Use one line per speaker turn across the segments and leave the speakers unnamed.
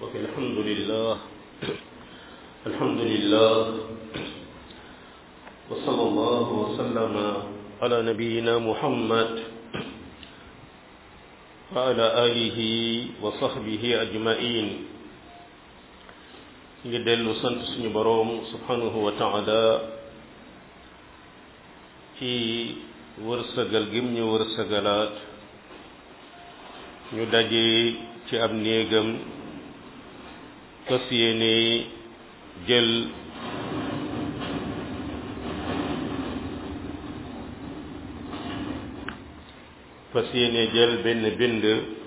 ok alhamdulillah alhamdulillah wa sallallahu wa sallama ala nabiyina muhammad wa ala alihi wa sahbihi ajmain ngi dellu sant suñu boroom subhanahu wa taala ci wërsëgal gim ñu wërsëgalaat ñu daje ci ab néegam fas yéene jël fas yéene jël benn bind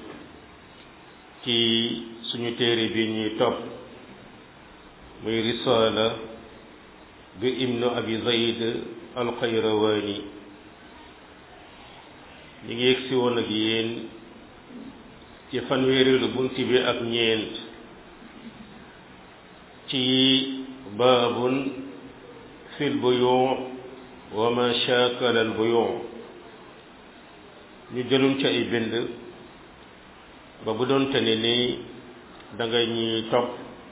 ci suñu téere bi ñuy topp muy risaala bi ibnu abi zayd alxayrawaani ñi ngi yegsi woon ak yéen ci fanweerilu bunt bi ak ñeent ci baabun fil buyu wa ma shaakala al buyu ñu jëlum ci ay bind ba bu doon te ne ni da nga ñuy topp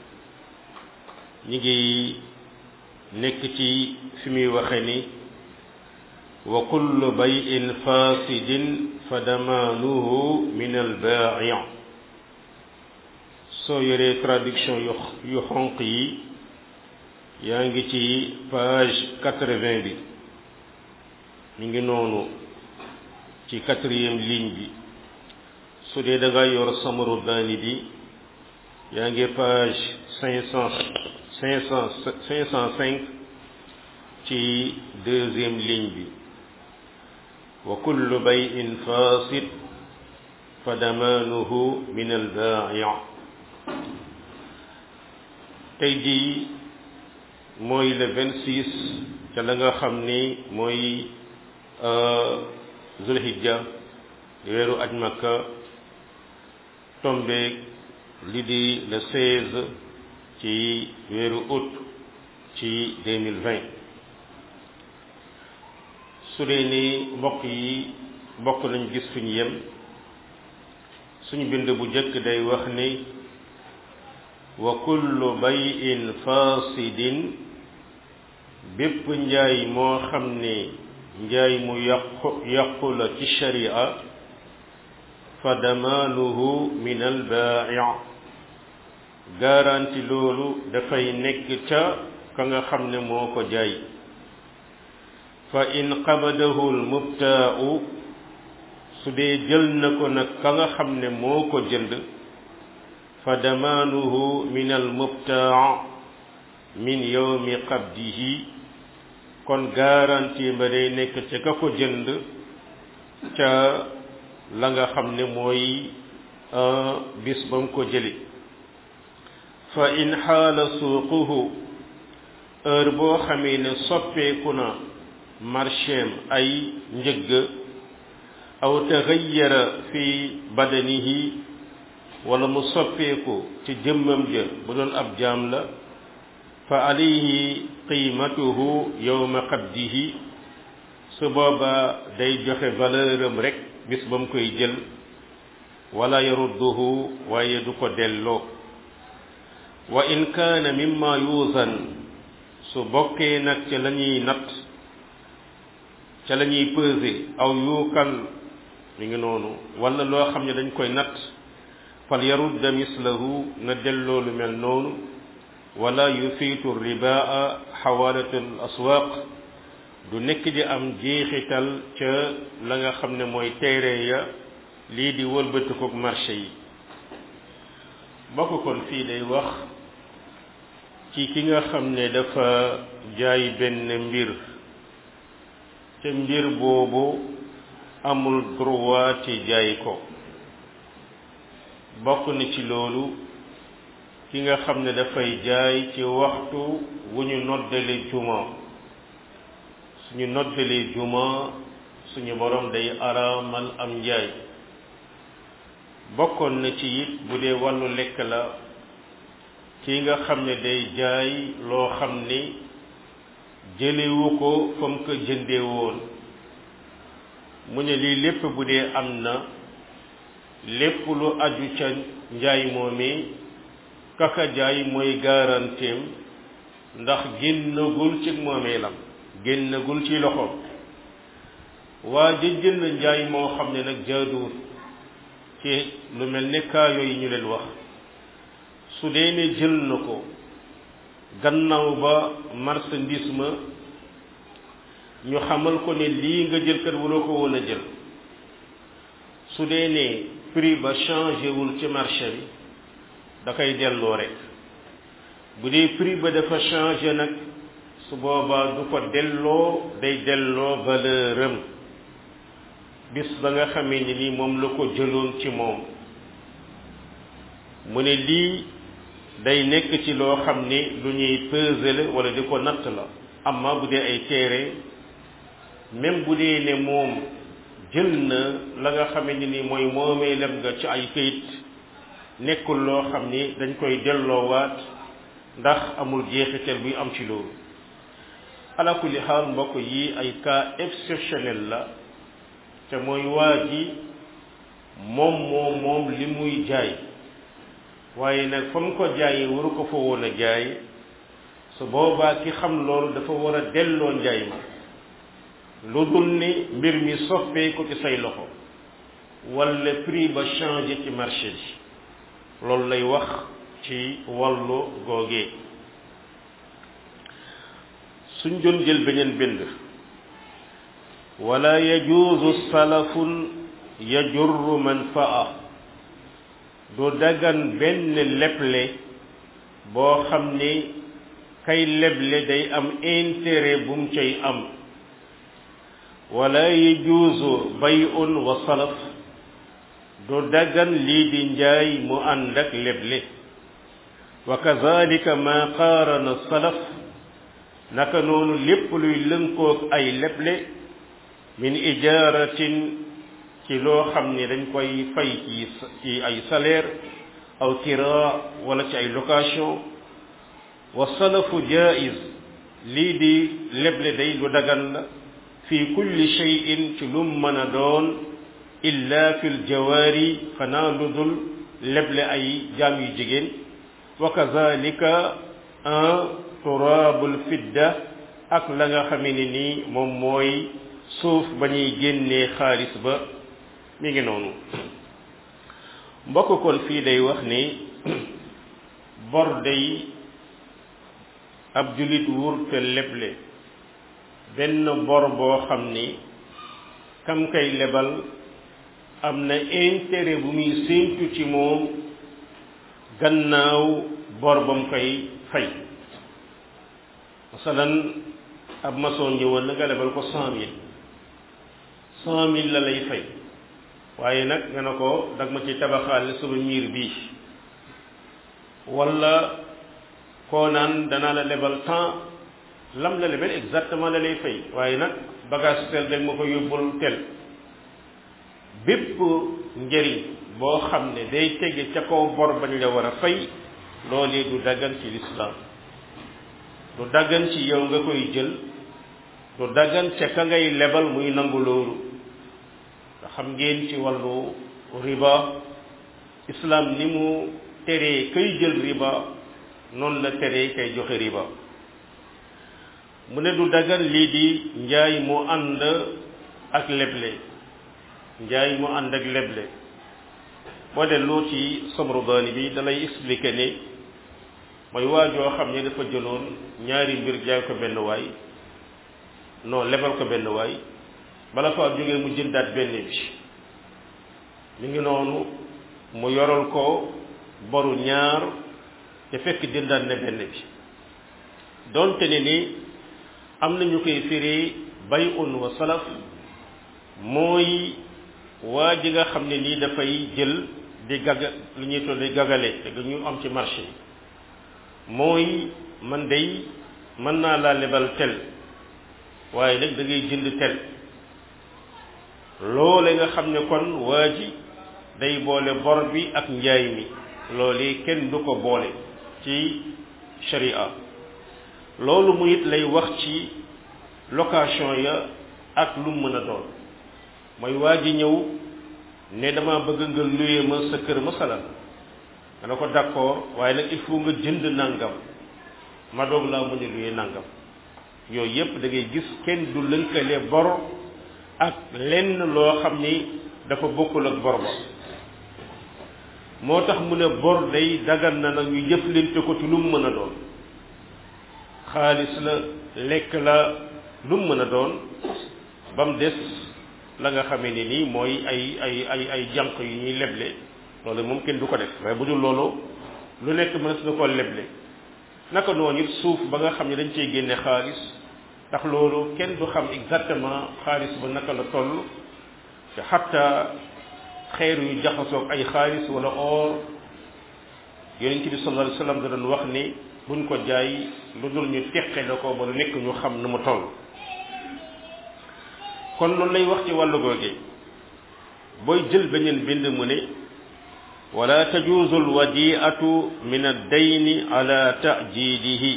ñi ngi nekk ci fi muy waxe ni wa kullu bayin fasidin fa damaanuhu min al baa'i soo yoree traduction yu yu xonq yi yaa ngi ci page quatre-vingt bi ñu ngi noonu ci quatrième ligne bi su dee da nga yor samaru daani bi yaa ngi page cinq cent cinq cent cinq cent cinq ci deuxième ligne bi wa kullu bayin fasid fa damaanuhu min al baa'i tey jii mooy le vingt six ca la nga xam ni mooy zulhijja weeru aj makka tombeeg li di le seize ci weeru août ci deux mille vingt su dee ni mbokk yi mbokk nañ gis fi ñu yem suñu bind bu njëkk day wax ni wa kullu bayin fasidin bépp njaay moo xam ne njaay mu yàqu yàqu la ci sharia fa damaanuhu min al baa'i garanti loolu dafay nekk ca ka nga xam ne moo ko jaay fa in qabadahu al mubtaa'u su dee jël na ko nag ka nga xam ne moo ko jënd fa damaanuhu min al mubtaa min yowmi qabdihi kon garantie ba day nekk ca ka ko jënd ca la nga xam ne mooy bis ba mu ko jëli fa in xaala suuquhu heure boo xamee ne soppeeku na marchéem ay njëgg aw taxayyara fi badanihi wala mu soppeeku ci jëmmam ja bu doon ab jaam la fa alayhi qiimatuhu yowma qabdihi su boobaa day joxe valeur am rek bis ba mu koy jël wala yarudduhu waaye du ko delloo wa in kaana mimma yuusan su bokkee nag ca la ñuy natt ca la ñuy peser aw yuukal mi ngi noonu wala loo xam ne dañ koy natt fal yarudda mislahu na delloo lu mel noonu wala yufiitu ribaa xawaalatu al aswaaq du nekk di am jeexital ca la nga xam ne mooy teere ya lii di wëlbatikook marché yi bokk kon fii day wax ci ki nga xam ne dafa jaay benn mbir te mbir boobu amul droit ci jaay ko bokk na ci loolu ki nga xam ne dafay jaay ci waxtu wu ñu noddale juma suñu noddale juma suñu borom day araamal am njaay bokkoon na ci it bu dee wàllu lekk la ki nga xam ne day jaay loo xam ni jëlewu ko fa mu ko jëndee woon mu ne lii lépp bu dee am na lépp lu aju ca njaay moomi kaka jaay mooy garanteem ndax génnagul ci moomeelam génnagul ci loxoom waa ja jënd njaay moo xam ne nag jaaduwul ci lu mel ne kaa yooyu ñu leen wax su dee ne jël na ko gannaaw ba marchandise ma ñu xamal ko ne lii nga jël kat waroo ko woon a jël su dee ne prix ba changé wul ci marché bi da koy delloo rek bu dee prix ba dafa changé nag su boobaa du ko delloo day delloo valeur am bis ba nga xamee ni nii moom la ko jëloon ci moom mu ne lii day nekk ci loo xam ni lu ñuy peser la wala di ko natt la amma bu dee ay téere même bu dee ne moom jël na la nga xamee ni nii mooy moomee lem nga ci ay këyit nekkul loo xam ni dañ koy delloowaat ndax amul jeexital buy am ci loolu ala kulli xaal mbokk yi ay cas exceptionnel la te mooy waa ji moom moom moom li muy jaay waaye nag fa mu ko jaayee waru ko fa woon a jaay su boobaa ki xam loolu dafa war a delloo njaay ma lu dul ni mbir mi soppee ko ci say loxo wala prix ba changé ci marché bi loolu lay wax ci wàllu googee suñ doon jël beneen bind wala yajuuzu salafun yajurru manfaa du dagan benn leble boo xam ni kay leble day am intérêt bu mu cay am wala yajuuzu bay'un wa salaf du dagan lii di njaay mu ànd ak leble wa kazalika ma qaarana salaf naka noonu lépp luy lënkoog ay leble min ijaaratin ci loo xam ni dañ koy fay ci ci ay salaire aw kira wala ci ay location wa salafu jaiz lii di leble day lu dagan la fi kulli shay'in ci lum mën a doon illa fi ljawaari xanaa lu dul leble ay jaam yu jigéen wa kazalika un turaabul fidda ak la nga xamee ni nii moom mooy suuf ba ñuy génnee xaalis ba mi ngi noonu mbokk kon fii day wax ni bor day ab julit wurte leble benn bor boo xam ni kam kay lebal am na intérêt bu muy séentu ci moom gannaaw bor ba mu koy fay masalan ab maçon ñëwoon na nga lebal ko cent mille cent mille la lay fay waaye nag nga ne ko dag ma ci tabaxaale sama miir bii wala koo naan danaa la lebal temps lam la lebal exactement la lay fay waaye nag bagage tel dag ma ko yóbbul tel bépp njëriñ boo xam ne day tege ca kaw bor bañ la war a fay loolee du daggan ci lislaam du daggan ci yow nga koy jël du daggan ca ka ngay lebal muy nangu loolu nga xam ngeen ci wàllu riba islam ni mu teree kay jël riba noonu la teree kay joxe riba mu ne du daggan lii di njaay mu ànd ak leble njaay mu ànd ak leble boo delloo ci Samrudaani bi dalay expliquer ne mooy waajoo xam ne dafa jëloon ñaari mbir jaay ko benn waay non lebal ko benn waay bala fa jógee mu jëndaat benn bi mi ngi noonu mu yoral ko boru ñaar te fekk jëndaat ne benn bi donte ne ni am na ñu koy firi bay un wa salaf mooy waa ji nga xam ne nii dafay jël di gaga lu ñuy tuddee gagale te ñu am ci marché yi mooy man day mën naa laa lebal tel waaye nag da ngay jënd tel loole nga xam ne kon waa ji day boole bor bi ak njaay mi loole kenn du ko boole ci sharia loolu mu it lay wax ci location ya ak lu mën a doon mooy waa ji ñëw ne dama bëgg nga luye ma sa kër masalan dana ko d'accord waaye nag il faut nga jënd nangam ma doog laa mën a luyee nangam yooyu yépp da ngay gis kenn du lënkale bor ak lenn loo xam ni dafa bokkul ak bor ba moo tax mu ne bor day dagan na nag ñu jëflante ko ci lu mu mën a doon xaalis la lekk la lu mu mën a doon ba mu des la nga xamee ne nii mooy ay ay ay ay jànq yu ñuy leble loolu moom kenn du ko def waaye bu dul loolu lu nekk mënees na koo leble naka noonu it suuf ba nga xam ne dañ cey génne xaalis ndax loolu kenn du xam exactement xaalis ba naka la toll te xatta xeer yu jaxasoog ay xaalis wala or yonent bi sallallahu alayhi wasallam da doon wax ni buñ ko jaay lu dul ñu teqe la ko ba lu nekk ñu xam nu mu toll kon loolu lay wax ci wàllu googe booy jël beneen bind mu ne wala tajuuzu alwadiatu min addayni ala tajidihi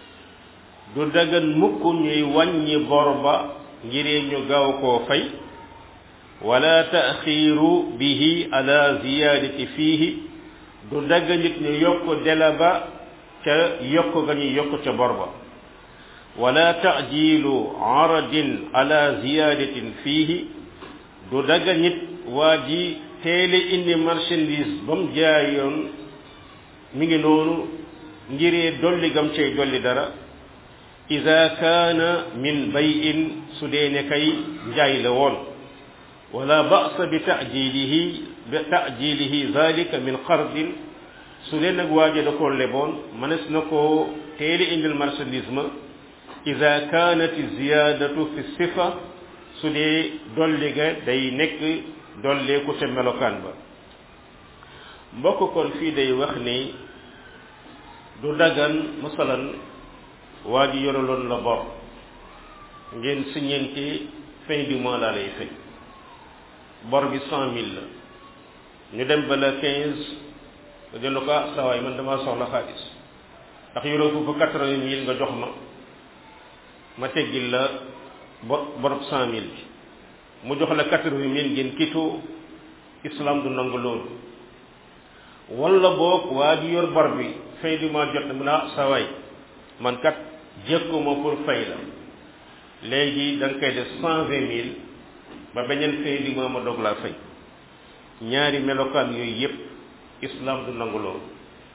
du dagan mukk ñuy wàññi bor ba ngiree ñu gaaw koo fay wala taxiiru bihi ala ziyadati fiihi du dagan nit ñu yokk dela ba ca yokk ga ñu yokk ca bor ba wala tajilu aradin ala ziyadatin fiihi du dagan nit waa ji teele indi marchandise ba mu jaayoon mi ngi noonu ngiree dolli gam cay dolli dara ida kaana min bayin su dee ne kay njaay la woon wala ba'sa bi ta'jilihi bi ta'jilihi zalika min qardin su dee nag waaje da koo leboon mënees na koo teele indil marchandise ma ida kaanat ziyadatu fi sifa su dee dolli ga day nekk dolleeku ca melokaan ba mbokk kon fii day wax ni du dagan masalan waa ji yoraloon la bor ngeen siñeenti fin du mois laa lay fay bor bi cent mille la ñu dem ba la quinze nga jënd ko ah sawaay man damaa soxla xaalis ndax yoroo foofu quatre-vingt mille nga jox ma ma teggil la bor borob cent mille bi mu jox la quatre-vingt mille ngeen kitoo islam du nangu loolu wala boog waa ji yor bor bi fin du mois jot na mu ne ah sawaay man kat jëkkuma pour fay la léegi da nga koy def cent vingt mille ba beneen fin du mois ma doog laa fay ñaari melokaan yooyu yépp islam du nangu loolu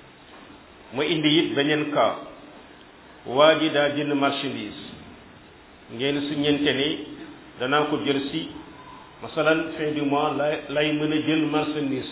mu indi it beneen cas waa ji daa jënd marchandise ngeen su ñente ni danaa ko jël si masalan fin du mois lay lay mën a jël marchandise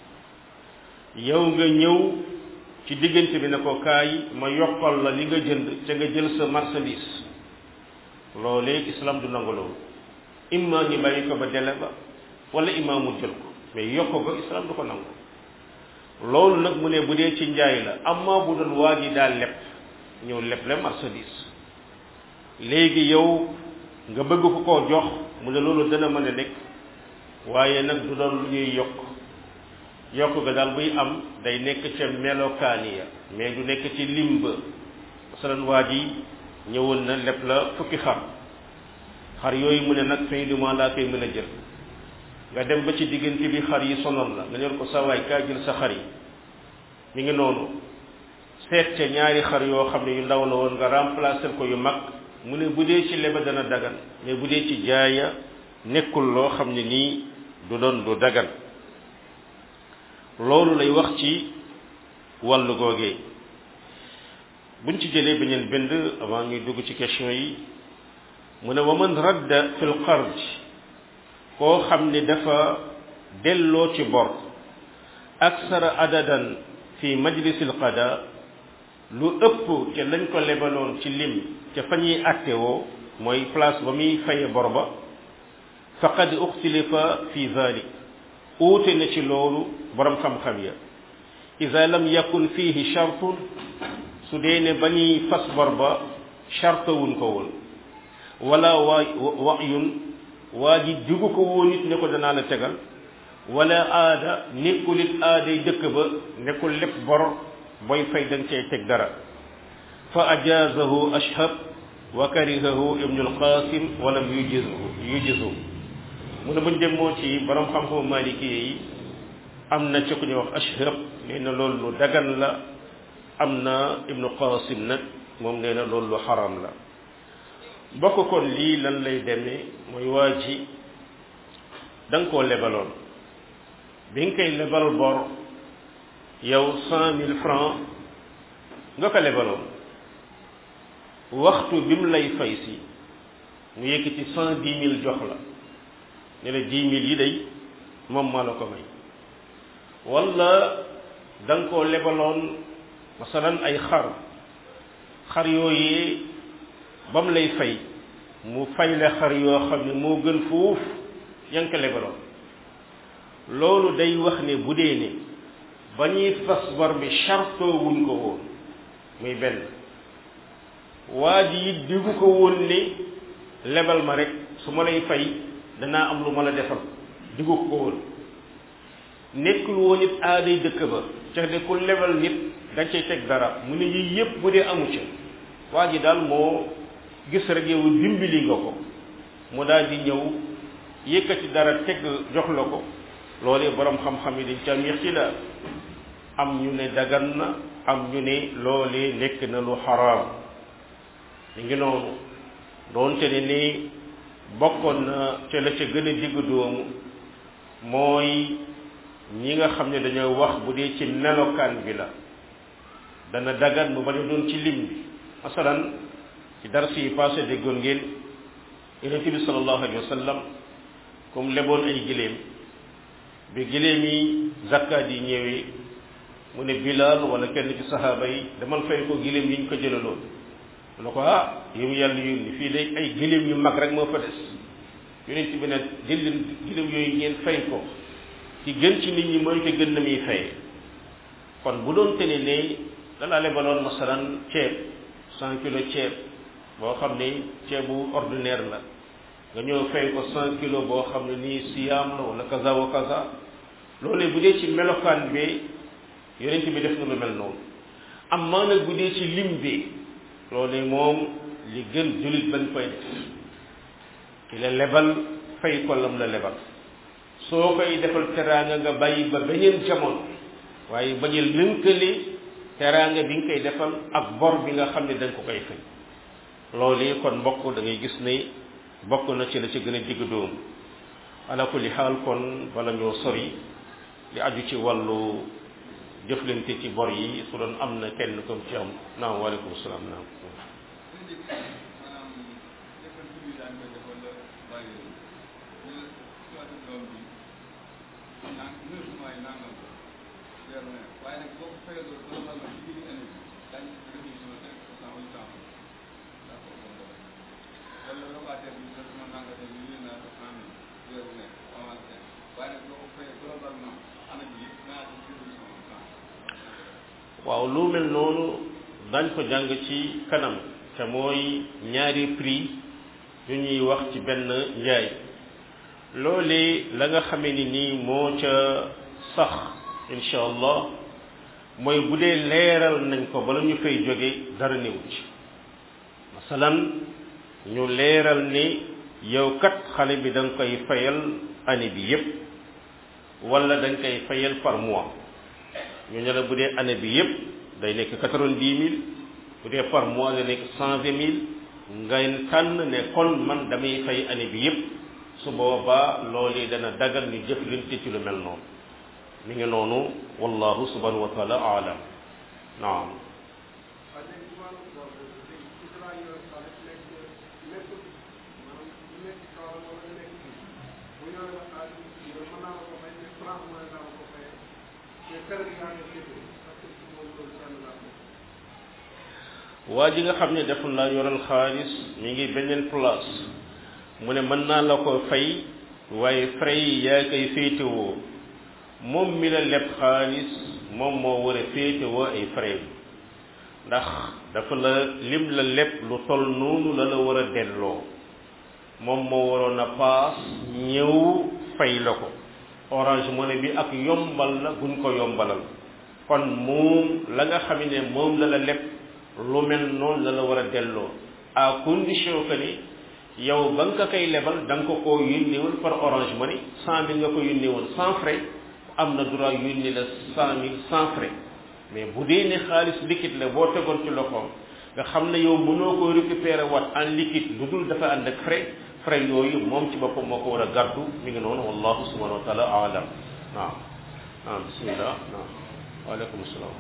bi yow nga ñëw ci diggante bi ne ko kaay ma yokkal la li nga jënd ca nga jël sa marchandise loolee islam du nangu loolu imma ñu bàyyi ko ba dele ba wala imma mu jël ko mais yokk ko islam du ko nangu loolu nag mu ne bu dee ci njaay la amma bu doon waa ji daal lepp ñëw lepp le marchandise léegi yow nga bëgg ko koo jox mu ne loolu dana mën a nekk waaye nag du doon lu ñuy yokk yokk ga daal buy am day nekk ca melokaani ya mais du nekk ci limba masalan waa ji ñëwoon na lepp la fukki xar xar yooyu mu ne nag fin du mois laa koy mën a jël nga dem ba ci diggante bi xar yi sonal la nga ñor ko sa waay kaa jël sa xar yi mi ngi noonu seet ca ñaari xar yoo xam ne yu ndaw la woon nga remplacer ko yu mag mu ne bu dee ci leba dana dagan mais bu dee ci jaaya nekkul loo xam ne nii du doon du dagan loolu lay wax ci wàllu googee buñ ci jëlee beneen bind avant ñuy dugg ci question yi mu ne wa man radda fil qard koo xam ne dafa delloo ci bor aksara adadan fi majlisil qada lu ëpp ca lañ ko lebaloon ci lim ca fa ñuy attewoo mooy place ba muy faye bor ba faqad uxtilifa fi dhalik uute na ci loolu borom xam-xam ya ida lam yakun fihi shartun su dee ne ba ñuy fas bor ba chartawuñ ko woon wala waa wayun waa ji jugu ko woon it ne ko danaa la tegal wala aada nekkul it aaday dëkk ba nekkul lépp bor booy fay da nga cay teg dara fa ajazahu ashhab wa karihahu ibnu alqasim walam yujizu yujizu mu ne buñ demoo ci borom xam-xamu maliki yi am na ci ku ñuy wax ashrab nee na loolu lu dagan la am na ibnu qasim nag moom nee na loolu lu xaram la bokk kon lii lan lay demee mooy waa ji da nga koo lebaloon bi nga koy lebal bor yow cent mille francs nga ko lebaloon waxtu bi mu lay fay si mu yëkkati cent dix mille jox la ne la dix mille yi day moom maa la ko may wala da nga koo lebaloon masalan ay xar xar yooyee ba mu lay fay mu fay la xar yoo xam ne moo gën foofu yaa ngi ko lebaloon loolu day wax ne bu dee ne ba ñuy fas bor bi chartoo wuñ ko woon muy benn waa ji it diggu ko woon ne lebal ma rek su ma lay fay danaa am lu ma la defal diggu ko woon nekkul woon it aaday dëkk ba ca de ku lebal nit da cay teg dara mu ne yii yépp bu dee amu ca waa ji daal moo gis rek yow dimbali nga ko mu daal di ñëw yëkkati dara teg jox la ko loolee borom xam-xam yi dañ ca am ixtilaaf am ñu ne dagan na am ñu ne loolee nekk na lu xaraam li ngi noonu doonte ne ni bokkoon na ca la ca gën a diggu doomu mooy ñi nga xam ne dañoo wax bu dee ci melokaan bi la dana dagan bu bañ a doon ci lim bi masalan ci dars yi passé déggoon ngeen yonent bi sallallahu alayhi wa sallam comme leboon ay giléem bi giléem yi zakkaat yi ñëwee mu ne Bilal wala kenn ci saxaaba yi demal fay ko giléem yi ñu ko jëlaloon mu ne ko ah yow yàlla yónni fii de ay giléem yu mag rek moo fa des yonent bi ne jël leen giléem yooyu ngeen fay ko ci gën ci nit ñi mooy ko gën na muy fayee kon bu doon tene ne dalaa lebaloon masalan ceeb cent kilo ceeb boo xam ne ceebu ordinaire la nga ñëw fay ko cent kilo boo xam ne nii siyaam la wala kaza wa kaza loolee bu dee ci melokaan bi yonent bi def na lu mel noonu am maa nag bu dee ci lim bi loolee moom li gën jullit bañ koy def ki la lebal fay ko lam la lebal soo koy defal teraanga nga bàyyi ba beneen jamono waaye bañu lënkale teraanga bi nga koy defal ak bor bi nga xam ne dañ ko koy fay loolu kon mbokk da ngay gis ne bokk na ci la ci gën a digg dóomu ala kulli xaal kon bala ñoo sori li aju ci wàllu jëflante ci bor yi su doon am na kenn comme ci am naam waaleykum salaam naam waaw lu mel noonu dañ ko jàng ci kanam te mooy ñaari prix yu ñuy wax ci benn njaay loolee la nga xamee ni nii moo ca sax insha allah mooy bu dee leeral nañ ko bala ñu fay jóge dara néew ci masalan ñu leeral ni yow kat xale bi da nga koy fayal année bi yépp wala da nga koy fayal par mois ñu ne la bu dee année bi yépp day nekk quatre-vingt-dix mille bu dee par mois day nekk cent vingt mille ngay tànn ne kon man damay fay année bi yépp su boobaa loolu dana dagal ñu jëflante ci lu mel noonu mi ngi noonu wallahu subhanahu wa taala aalam naam waa ji nga xam ne def la yoral xaalis mi ngi beneen place mu ne mën naa la ko fay waaye frais yi yaa koy féetewoo moom mi la leb xaalis moom moo war a féetewoo ay frais ndax dafa la lim la leb lu tol noonu la la war a delloo moom moo waroon a paas ñëw fay la ko orange money bi ak yombal la guñ ko yombalal kon moom la nga xam ne moom la la leb lu mel noonu la la war a delloo à condition que ni yow ba nga koy lebal da nga ko koo yónneewul par orange money cent mille nga ko yónneewul sans frais am na droit yónni la cent mille sans frais mais bu dee ne xaalis liquide la boo tegoon ci loxoom nga xam ne yow mënoo ko récupérer wat en liquide lu dul dafa ànd ak frais frais yooyu moom ci boppam moo ko war a gàddu mi ngi noonu wallahu subhanahu wa taala alam naam naam bismillah naam waaleykum salaam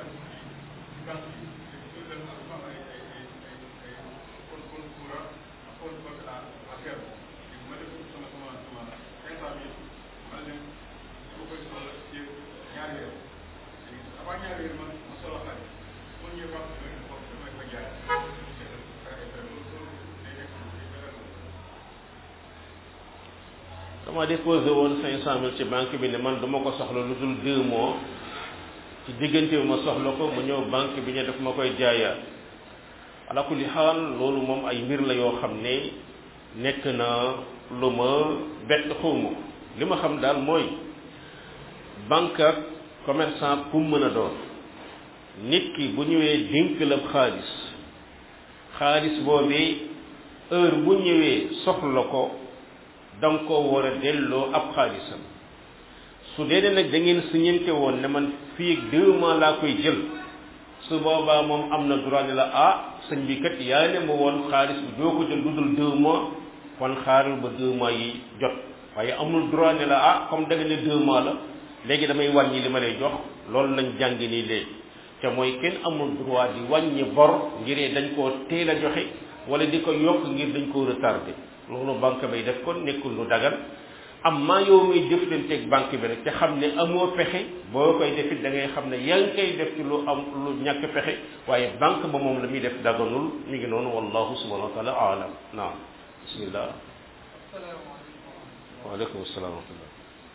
dama déposé woon cinq cent mille ci banque bi ne man duma ko soxla lu dul deux mois ci diggante bi ma soxla ko mu ñëw banque bi ne daf ma koy jaayaat ala kulli xaal loolu moom ay mbir la yoo xam ne nekk na lu ma bett xawma li ma xam daal mooy banque ak commerçant ku mën a doon nit ki bu ñëwee dénk la xaalis xaalis boobee heure bu ñëwee soxla ko danga ko war a delloo ab xaalisam su dee ne nag da ngeen siñante woon ne man fii ak deux mois laa koy jël su boobaa moom am na droit ne la ah sëñ bi kat yaa ne ma woon xaalis bi doo ko jël lu dul deux mois kon xaaral ba deux mois yi jot waaye amul droit ne la ah comme da nga ne deux mois la léegi damay wàññi li ma lay jox loolu lañ jàng nii léegi te mooy kenn amul droit di wàññi bor ngir dañ koo teel a joxe wala di ko yokk ngir dañ koo retardé loolu banque bay def kon nekkul lu dagan am maa yow muy jëflanteeg banque bi rek te xam ne amoo pexe boo koy defit da ngay xam ne yaa ngi koy def ci lu am lu ñàkk pexe waaye banque ba moom la muy def daganul mi ngi noonu wallahu subhanahu wa taala alam naam bismillah waaleykum salaam wa rahmatullah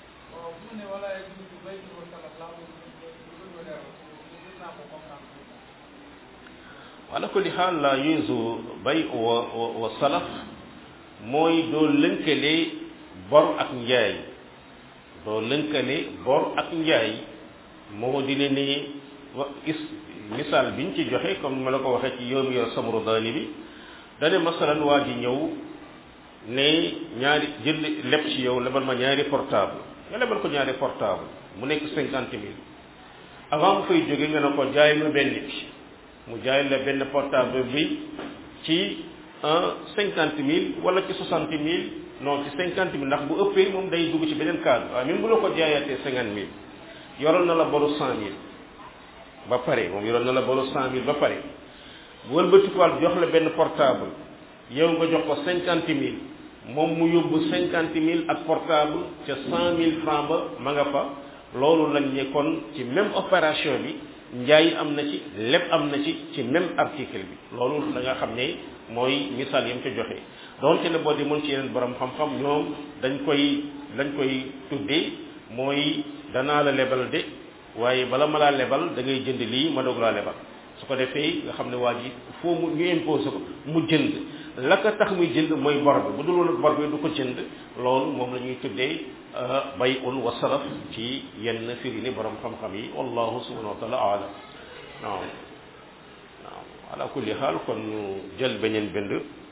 ala kulli xaal la yuzu bay wa wa salaf mooy doo lënkale bor ak njaay doo lënkale bor ak njaay moo di ne ni wa is misaal biñ ci joxe comme ma la ko waxee ci yoom yor samru daani bi dane masalan waa ji ñëw ne ñaari jënd leb ci yow lebal ma ñaari portable nga lebal ko ñaari portable mu nekk cinquante mille avant mu fay jóge nga ne ko jaay ma benn bi mu jaay la benn portable bi ci cinquante mille wala ci soixante mille non ci cinquante mille ndax bu ëppee moom day dugg ci beneen cadre waaye même bu la ko jaayaatee cinquante mille yoroon na la boru cent mille ba pare moom yoroon na la boru cent mille ba pare bu wëlbatikuwaat jox la benn portable yow nga jox ko cinquante mille moom mu yóbbu cinquante mille ak portable ca cent mille franc ba ma nga fa loolu lañ ne kon ci même opération bi njaay am na ci lépp am na ci ci même article bi loolu da nga xam ne mooy misaal yam ca joxe donte ne boo demoon ci yeneen borom xam-xam ñoom dañ koy dañ koy tuddee mooy danaa la lebal de waaye bala ma laa lebal da ngay jënd lii ma doog laa lebal su ko defee nga xam ne waa ji foo mu ñu imposé ko mu jënd la ko tax muy jënd mooy bor bi bu dul woon bor bi du ko jënd loolu moom la ñuy tuddee bay un wa salaf ci yenn firi ni borom xam-xam yi wallahu subhanahu wa taala alam waaw waaw ala kulli xaal kon ñu jël beneen bind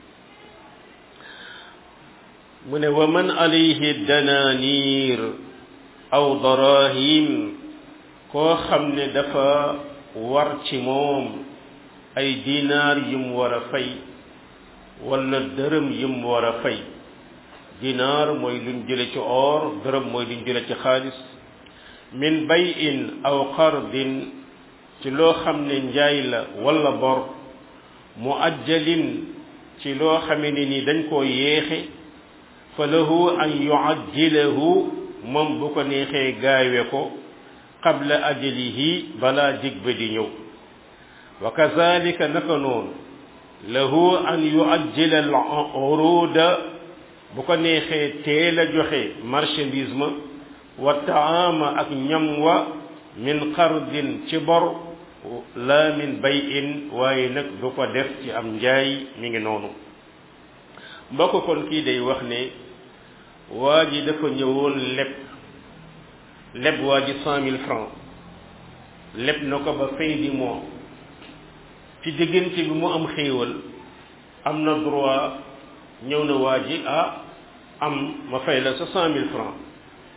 mu ne wa man alayhi dananir aw darahim koo xam ne dafa war ci moom ay dinaar yim war a fay wala dërëm yim war a fay dinaar mooy luñ jële ci or dërëm mooy luñ jële ci xaalis min bayin aw qardin ci loo xam ne njaay la wala bor mu ajjalin ci loo xame ne ni dañ koo yéexe fa lahu an yuajjilahu moom bu ko neexee gaawe ko qabla ajalihi balaa dig ba di ñëw wa kazalika naka noonu lahu an yuajjila al uruda bu ko neexee teel a joxe marchandise ma wa taama ak ñam wa min qardin ci bor la min bayin waaye nag du ko def ci am njaay mi ngi noonu mbokk kon kii day wax ne waa ji dafa ñëwoon leb leb waa ji cent mille francs leb na ko ba fin du mois ci diggante bi mu am xéewal am na droit ñëw na waa ji ah am ma fay la sa cent mille francs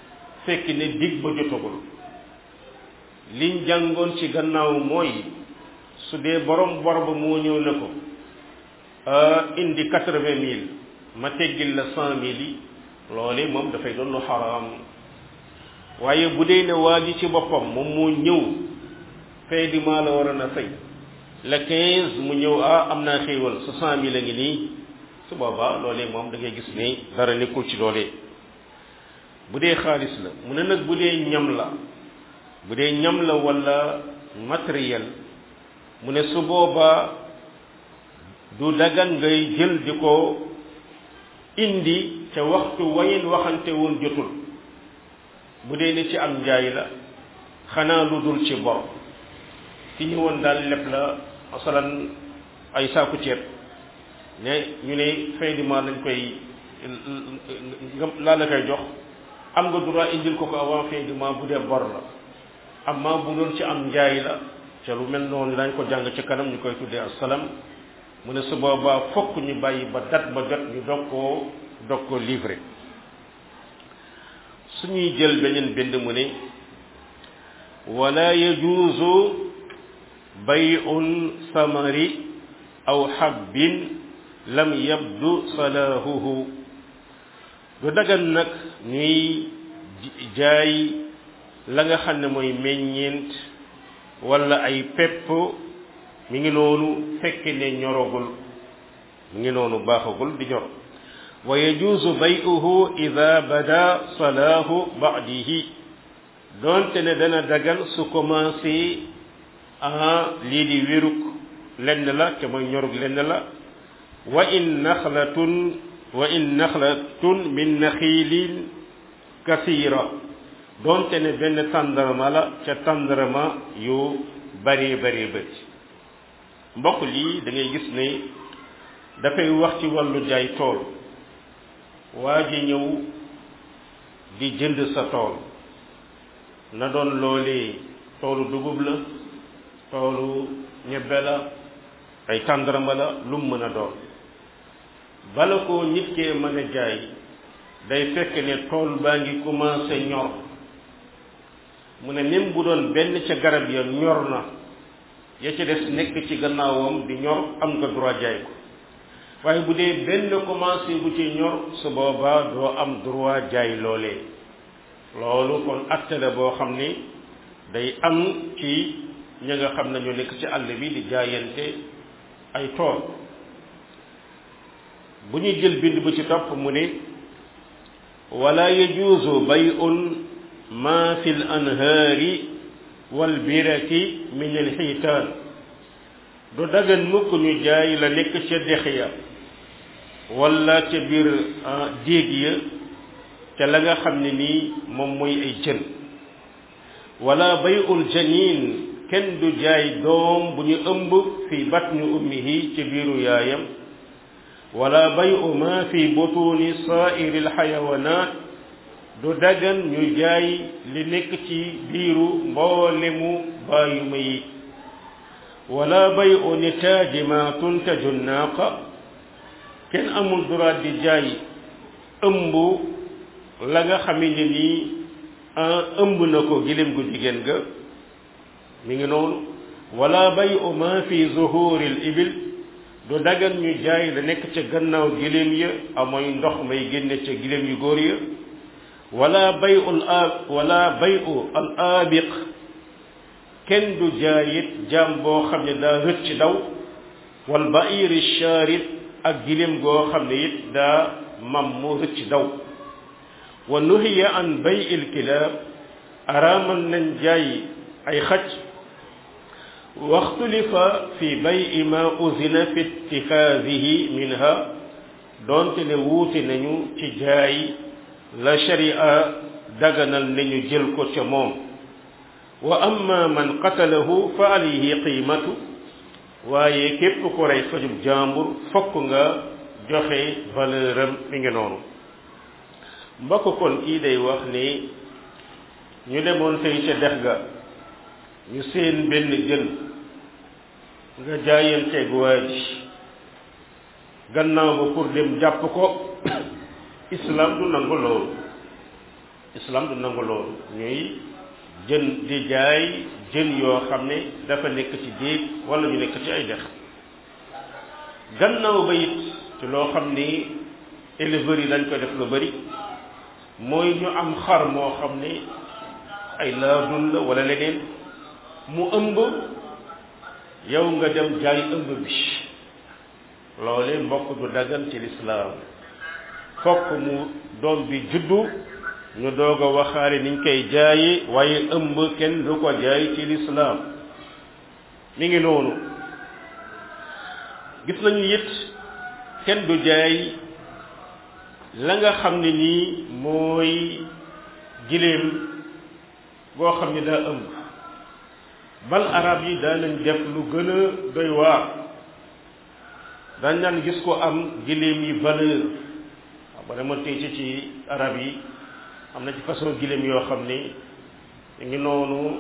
fekk ne dig ba jotagul liñ jàngoon ci gannaaw mooy su dee borom bor ba moo ñëw ne ko indi quatre-vingt mille ma teggil la cent mille yi loole moom dafay doon lu xaraam waaye bu dee ne waa ji ci boppam moom moo ñëw fay di maa la war a na fay le quinze mu ñëw ah am naa xéewal sa cent mille a ngi nii su boobaa loolee moom da ngay gis ni dara nekkul ci loolee bu dee xaalis la mu ne nag bu dee ñam la bu dee ñam la wala matériel mu ne su boobaa du dagan ngay jël di ko indi ca waxtu wayin waxante woon jotul bu dee ni ci am njaay la xanaa lu dul ci bor ki ñëwoon daal lépp la masalan ay saaku ceeb ne ñu ne fin du mois lañ koy laa la koy jox am nga droit indil ko ko avant fin du mois bu dee bor la amma bu doon ci am njaay la ca lu mel noonu dañ ko jàng ci kanam ñu koy tuddee assalam mu ne su boobaa fokk ñu bàyyi ba dat ba jot ñu dog koo dog koo livré suñuy jël beneen bind mu ne wala yajuuzu bay'un samari aw habbin lam yabdu salaahuhu du dagan nag ñuy jaay la nga xam ne mooy meññeent wala ay pepp mi ngi noonu fekk ne ñorogul mi ngi noonu baaxagul di ñor wa yajuuzu bay'uhu ida bada salaahu ba'dihi doonte ne dana dagan su commencé ah lii di wéruk lenn la te mooy ñorug lenn la wa in naxlatun wa in naxlatun min naxiilin kasira doonte ne benn tàndarma la ca tàndarma yu bari bari bëri mbokk lii da ngay gis ne dafay wax ci wàllu jaay tool waa ji ñëw di jënd sa tool na doon loolee toolu dugub la toolu ñebbe la ay tàndarma la lu mu mën a doon bala ko nit kee mën a jaay day fekk ne tool baa ngi commencé ñor mu ne même bu doon benn ca garab ya ñor na ya ca des nekk ci gannaawam di ñor am nga droit jaay ko waaye bu dee benn commencé bu ci ñor su boobaa doo am droit jaay loolee loolu kon acte la boo xam ni day am ci ñi nga xam ne ñoo nekk ci àll bi di jaayante ay tool bu ñuy jël bind bu ci topp mu ne wala yajuuzu bay'un ma fi l anhaari wal biraki min al xiitaan du dagan mukk ñu jaay la nekk ca dex ya wala ca biir déeg ya ca la nga xam ne nii moom mooy ay jën wala bay'ul janin kenn du jaay doom bu ñu ëmb fi batni ummihi ci biiru yaayam wala bayu ma fi butuni saairi alxayawanat du dagan ñu jaay li nekk ci biiru mboolemu baayuma yi wala bayu nitaaji ma tuntaju naaqa kenn amul droit di jaay ëmb la nga xame ne nii ëmb na ko giléem gu jigéen ga mi ngi noonu wala bayu ma fi zuhuri l ibil du dagan ñu jaay la nekk ca gannaaw giléem ya amooy ndox may génne ca giléem yu góor ya wala bayu al ab wala bayu al abiq kenn du jaay it jaam boo xam ne daa rëcc daw wal bairi sharid ak giléem goo xam ne it daa mam mu rëcc daw wa nuhiya an bay il kilaab araamal nañ jaay ay xaj waxtulifa fi bay ma uzina fi itixaadihi minha doonte ne wuute nañu ci jaay la sharia daganal nañu jël ko ca moom wa amma man qatalahu fa alayhi qiimatu waaye képp ko rey fajub jaambur fokk nga joxe valeur am mi ngi noonu mbokk kon kii day wax ni ñu demoon tey ca dex ga ñu seen benn jën nga jaayanteeg waa ji gannaaw ba pour dem jàpp ko islam du nangu loolu islam du nangu loolu ñuy jën di jaay jën yoo xam ne dafa nekk ci déeg wala ñu nekk ci ay dex gannaaw ba it ci loo xam ni éleveurs yi dañ koy def lu bari mooy ñu am xar moo xam ne ay laadun la wala leneen mu ëmb yow nga dem jaay ëmb bi loole mbokk du dagan ci lislaam fokk mu doom bi juddu ñu doog a waxaale niñ koy jaaye waaye ëmb kenn du ko jaay ci lislaam mi ngi noonu gis nañu it kenn du jaay la nga xam ne nii mooy giléem goo xam ne daa ëmb bal arab yi daa nañ def lu gën a doy waar dañ naan gis ko am giléem yi valeur waaw ba dama tey ci ci arab yi am na ci façon giléem yoo xam ni ngi noonu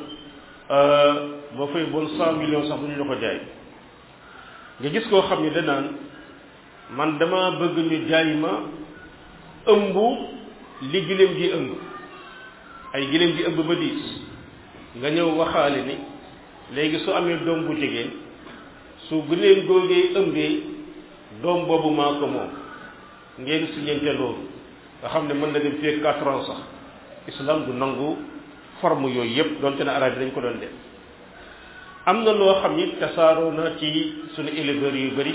boo fay bon cent millions sax bu ñu la ko jaay nga gis koo xam ni danaan man dama bëgg ñu jaay ma ëmb li giléem gi ëmb ay giléem gi ëmb ba diis nga ñëw waxaale ni léegi su amee doom bu jigéen su giléem googee ëmbee doom boobu maa ko moom ngeen siñente loolu nga xam ne mën na dem fii quatre ans sax islam du nangu forme yooyu yëpp donte na arab yi dañ ko doon def am na loo xam ni tasaaroo na ci suñu éleveurs yu bari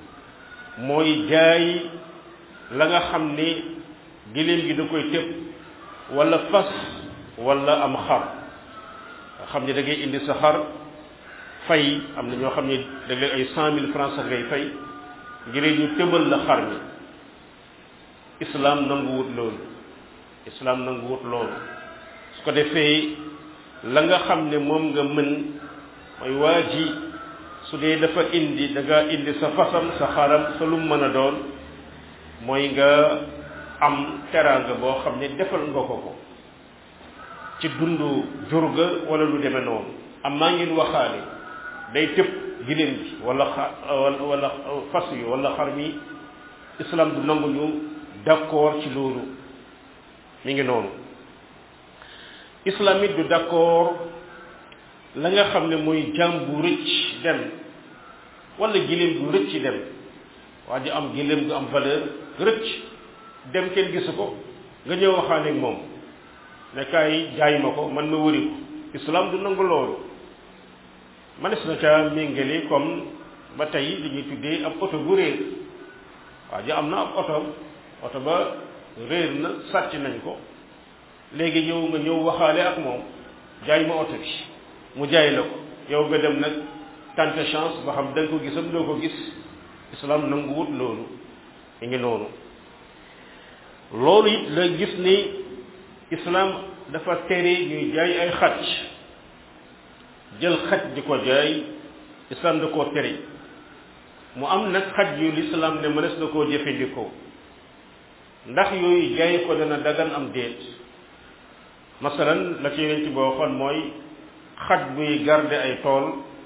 mooy jaay la nga xam ni giléem gi da koy tëb wala fas wala am xar nga xam ni da ngay indi sa xar fay am na ñoo xam ni da ngay ay cent mille francs sax ngay fay ngir ñu tëbal la xar mi islam nanguwut loolu islam nanguwut loolu su ko defee la nga xam ne moom nga mën mooy waa ji su dee dafa indi da nga indi sa fasam sa xaram sa lu mën a doon mooy nga am teraanga boo xam ne defal nga ko ko ci dundu jurga wala lu demee noonu am maa ngeen waxaale day tëb giléem bi wala xa wala fas yi wala xar mi islam du nangu ñu d'accord ci loolu mi ngi noonu islam it du d'accord la nga xam ne mooy jaam bu rëcc dem wala giléem bu rëcc dem waa ji am giléem gu am valeur rëcc dem kenn gisu ko nga ñëw waxaane ak moom ne kaay jaay ma ko man ma wëri ko islam du nangu loolu manes na ca méngale comme ba tey li ñuy tuddee ab oto bu réer waa ji am na ab oto oto ba réer na sàcc nañ ko léegi ñëw nga ñëw waxaale ak moom jaay ma oto bi mu jaay la ko yow nga dem nag tante chance ba xam da nga ko gisam doo ko gis islam nanguwut loolu mi ngi noonu loolu it la gis ni islam dafa tere ñuy jaay ay xaj jël xaj di ko jaay islam da koo tere mu am nag xaj yu l'islam ne mënees na koo jëfandikoo ndax yooyu jaay ko dana dagan am déet masalan la ci yeneen ci boo waxoon mooy xaj buy garde ay tool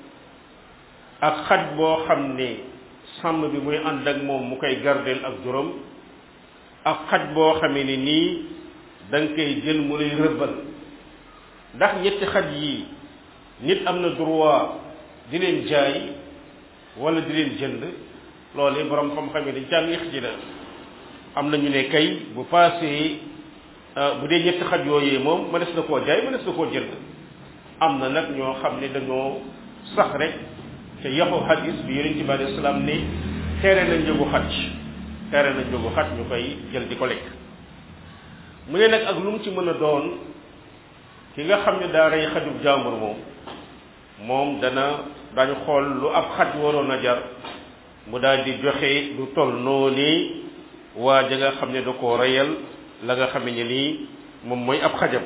ak xaj boo xam ne sàmm bi muy ànd ak moom mu koy gardeel ak juróom ak xaj boo xamee ni nii da nga koy jël mu lay rëbbal ndax ñetti xaj yi nit am na droit di leen jaay wala di leen jënd loolu borom xam-xam yi dañ caa yéex ci la am na ñu ne kay bu paasee bu dee ñetti xaj yooyee moom mënees na koo jaay mënees na koo jënd am na nag ñoo xam ne dañoo sax rek te yaxu xadis bi yonent bi alayhi salaam ne tere na njëgu xaj tere na njëgu xaj ñu koy jël di ko lekk mu ne nag ak lu mu ci mën a doon ki nga xam ne daa rey xajub jàmbur moom moom dana dañu xool lu ab xaj waroon a jar mu daal di joxe lu toll noonu waa ja nga xam ne da koo reyal la nga xam ne nii moom mooy ab xajam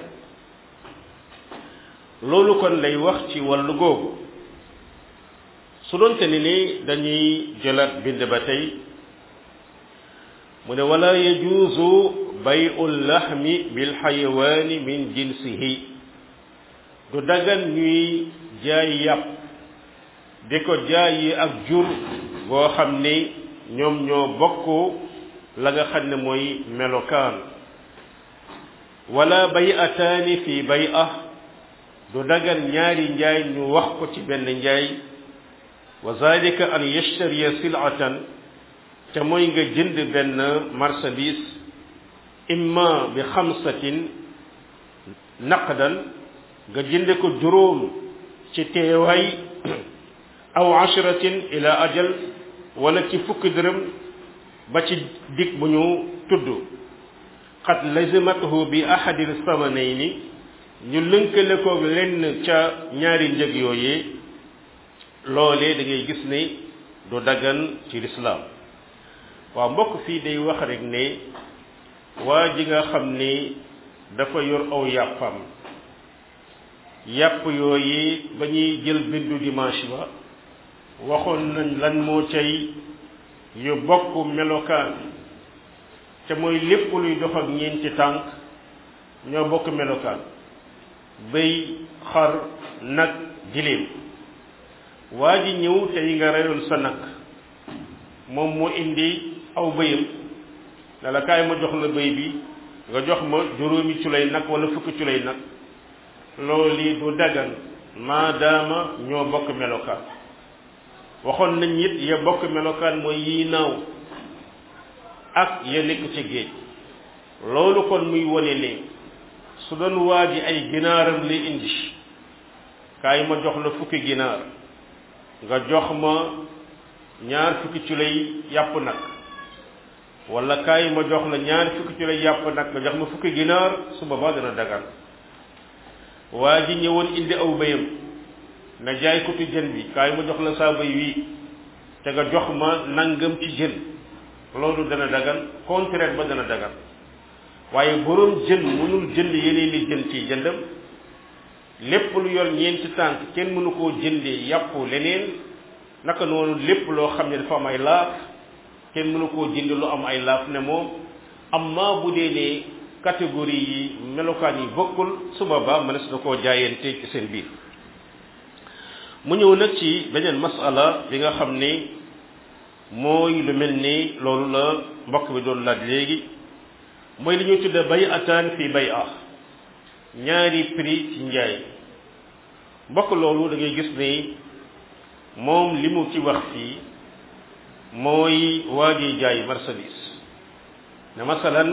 loolu kon lay wax ci wàllu googu su doonte ni ni dañuy jëlaat bind ba tey mu ne wala yajuuzu bayu lahmi bil xayawaani min jinsihi du dagan ñuy jaay yàpp di ko jaayi ak jur boo xam ni ñoom ñoo bokk la nga xam ne mooy melokaan wala bay'ataani fi bay'a du dagan ñaari njaay ñu wax ko ci benn njaay wa zalika an yashtariya silatan te mooy nga jënd benn marchandise imma bi xamsatin naqdan nga jënde ko juróom ci teewaay aw ashratin ila ajal wala ci fukki dërëm ba ci dig bu ñu tudd qad lazimatuhu bi ahadil samanayni ñu lënkale ko lenn ca ñaari njëg yooyee loolee da ngay gis ne du dagan ci lislaam waaw mbokk fii day wax rek ne waa ji nga xam ni dafa yor aw yàppam yàpp yooyu ba ñuy jël bindu dimanche ba waxoon nañ lan moo cay yu bokk melokaan te mooy lépp luy dox ak ñeenti tànk ñoo bokk melokaan bëy xar nag giléem waa ji ñëw tey nga reyoon sa nag moom moo indi aw bëyam ne la kaay ma jox la bëy bi nga jox ma juróomi culay nag wala fukki culay nag loolu du dagan maadaama ñoo bokk melokaan waxoon nañ it ya bokk melokaan mooy yi naaw ak ya nekk ci géej loolu kon muy wone ne su doon waa ji ay ginaaram lay indi kaay ma jox la fukki ginaar nga jox ma ñaar fukki ci lay yàpp nag wala kaay ma jox la ñaar fukki ci lay yàpp nag nga jox ma fukki ginaar su boobaa dana dagan waa ji ñëwoon indi aw bëyam na jaay ko ci jën bi kaay ma jox la saa bëy wii te nga jox ma nangam ci jën loolu dana dagan contraire ba dana dagan waaye boroom jën mënul jënd yeneen li jën ci jëndam lépp lu yor ñeenti tànk kenn mënu koo jëndee yàpp leneen naka noonu lépp loo xam ne dafa am ay laaf kenn mënu koo jënd lu am ay laaf ne moom amma bu dee ne catégorie yi melokaan yi bokkul su boobaa mënees na koo jaayante ci seen biir mu ñëw nag ci beneen masala bi nga xam ne mooy lu mel ni loolu la mbokk bi doon laaj léegi mooy li ñuy tudde bay ataan fii bay ah ñaari prix ci njaay mbokk loolu da ngay gis ni moom li mu ci wax fii mooy waa ji jaay marchandise ne masalan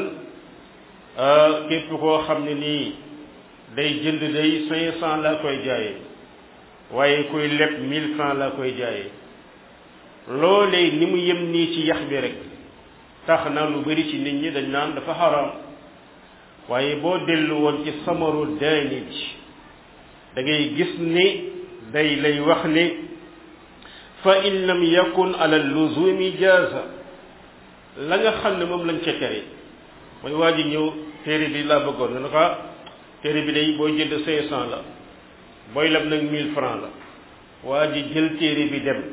képp koo xam ne nii day jënd day cinq cent laa koy jaayee waaye kuy leb mille francs laa koy jaayee loolee ni mu yem nii ci yax bi rek tax na lu bari ci nit ñi dañ naan dafa xaraam waaye boo dellu woon ci samaru daani bi da ngay gis ni day lay wax ni fa in lam yakun ala luzumi jaaza la nga xam ne moom lañ ca tere mooy waa ji ñëw téere bi laa bëggoon nga ne ko téere bi day booy jënd cinq cent la booy leb nag mille francs la waa ji jël téere bi dem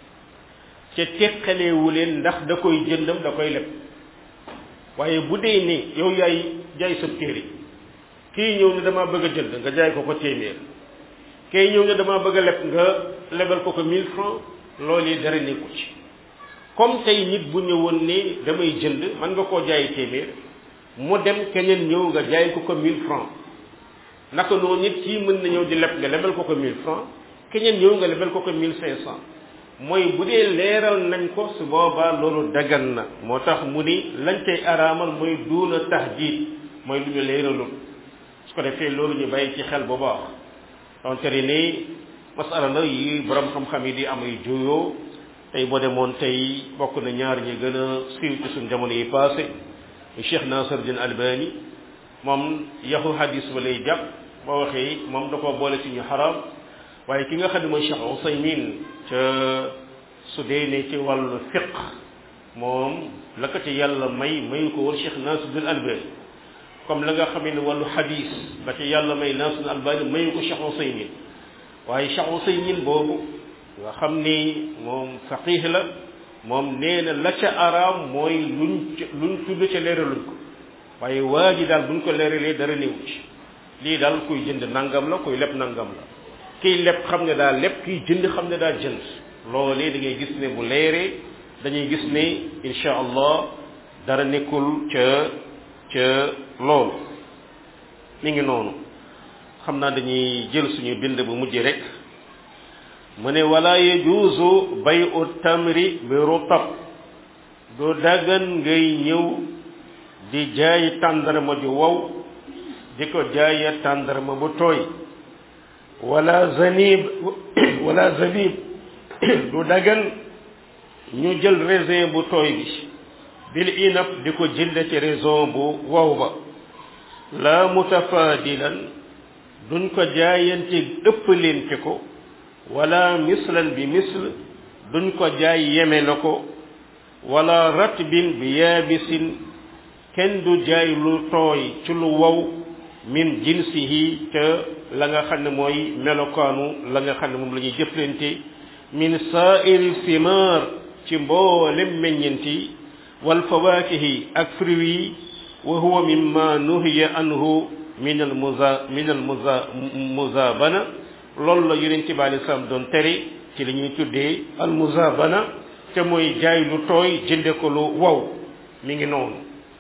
ca teqaleewu leen ndax da koy jëndam da koy leb waaye bu dee ni yow yaay jaay sa téere kii ñëw ne dama bëgg a jënd nga jaay ko ko téeméer kii ñëw ne dama bëgg a leb nga lebal ko ko mille francs loolu yi dara nekku ci comme tey nit bu ñëwoon ni damay jënd man nga koo jaay téeméer mu dem keneen ñëw nga jaay ko ko mille francs naka noonu nit kii mën na ñëw di leb nga lebal ko ko mille francs keneen ñëw nga lebal ko ko mille cinq cent mooy bu dee leeral nañ ko su boobaa loolu dagan na moo tax mu ni lañ cay araamal mooy duuna tahdiid mooy lu ñu leeralul su ko defee loolu ñu bàyyi ci xel bu baax donte ni masala la yi borom xam-xam yi di am ay juyoo tey boo demoon tey bokk na ñaar ñi gën a siiw ci suñ jamono yi passé Cheikh Nasiruddin Albani moom yaxu hadis ba lay jàpp boo waxee moom da koo boole ci ñu xaraam waaye ki nga xam ne mooy Cheikh Ousaymin ca su dee ne ci wàllu fiq moom la ko ci yàlla may mayu ko woon Cheikh Nasiruddin Albani comme la nga xam ne wàllu hadis la ci yàlla may Nasiruddin Albani mayu ko Cheikh Ousaymin waaye Cheikh Ousaymin boobu nga xam ni moom faqih la moom nee na la ca araam mooy luñ luñ tudd ca leeraluñ ko waaye waa ji daal buñ ko leeralee dara néew ci lii daal kuy jënd nangam la kuy leb nangam la kiy leb xam ne daa leb kiy jënd xam ne daa jënd loolee da ngay gis ne bu leeree dañuy gis ne insha allah dara nekkul ca ca loolu mi ngi noonu xam naa dañuy jël suñu bind bu mujj rek mu ne wala yajuuzu bay u tamri bi rutab du daggan ngay ñëw di jaay tàndarma ju wow di ko jaaya tàndarma bu tooy wala zanib wala zabib du daggan ñu jël raisin bu tooy bi bil inab di ko jënd ci raisin bu wow ba la mutafadilan duñ ko jaayante ëppalente ko wala mislan bi misl duñ ko jaay yeme la ko wala ratbin bi yaabisin kenn du jaay lu tooy ci lu wow min jinsihi te la nga xam ne mooy melokaanu la nga xam ne moom la ñuy jëflante min sa'iri simar ci mboolem meññenti wal fawakihi ak fruits yi wa huwa mimma nuhiya anhu min al muza min al muza muzabana loolu la yonent bi alei salaam doon tere ci li ñuy tuddee al muzabana te mooy jaay lu tooy jënde ko lu wow mi ngi noonu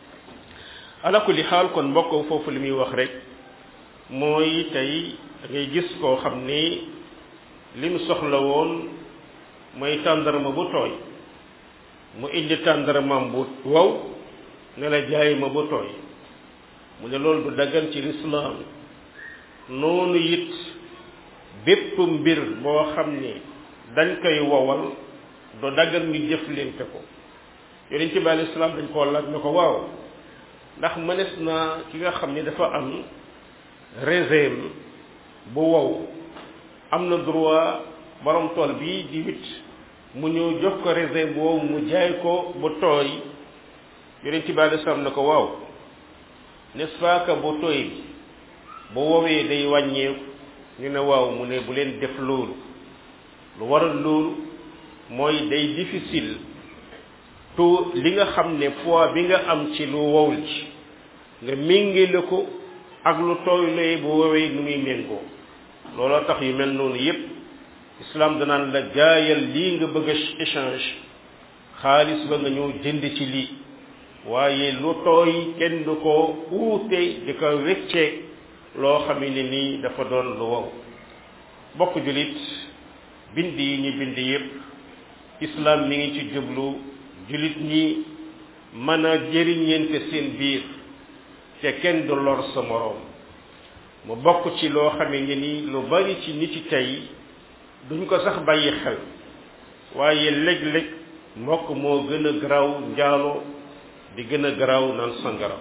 ala kulli xaal kon mbokk foofu li muy wax rek mooy tey da ngay gis koo xam ni lim soxla woon mooy tàndarma bu tooy mu indi tàndarmaam bu wow ne la jaay ma bu tooy mu ne loolu du daggan ci lislaam noonu it bépp mbir boo xam ni dañ koy wowal du daggan ñu jëflante ko yonent bi alei salaam dañ koo laaj na ko waaw ndax mënees naa ki nga xam ni dafa am raisin bu wow am na droit borom tool bi di wit mu ñëw jox ko raisin bu wow mu jaay ko bu tooy yonent bi alei salaam na ko waaw n'est-ce pas que bu tooy bi bu wowee day wàññeeku ñu ne waaw mu ne bu leen def loolu lu waral loolu mooy day difficile tout li nga xam ne poids bi nga am ci lu wow ci nga méngale ko ak lu tooy lay bu wowee nu muy méngoo looloo tax yu mel noonu yépp islam danaan la jaayal lii nga bëgg a échange xaalis ba nga ñëw jënd ci lii waaye lu tooy kenn du ko uute di ko wecceeg loo xam ne nii dafa doon lu wow bokk julit bind yi ñu bind yépp islam mi ngi ci jublu julit ñi mën a jëriñeente seen biir te kenn du lor sa moroom mu bokk ci loo xame ne ni lu bari ci nit ci tey duñ ko sax bàyyi xel waaye léeg-léeg mbokk moo gën a garaaw njaalo di gën a garaaw naan sangara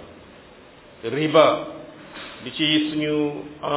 riba di ci suñu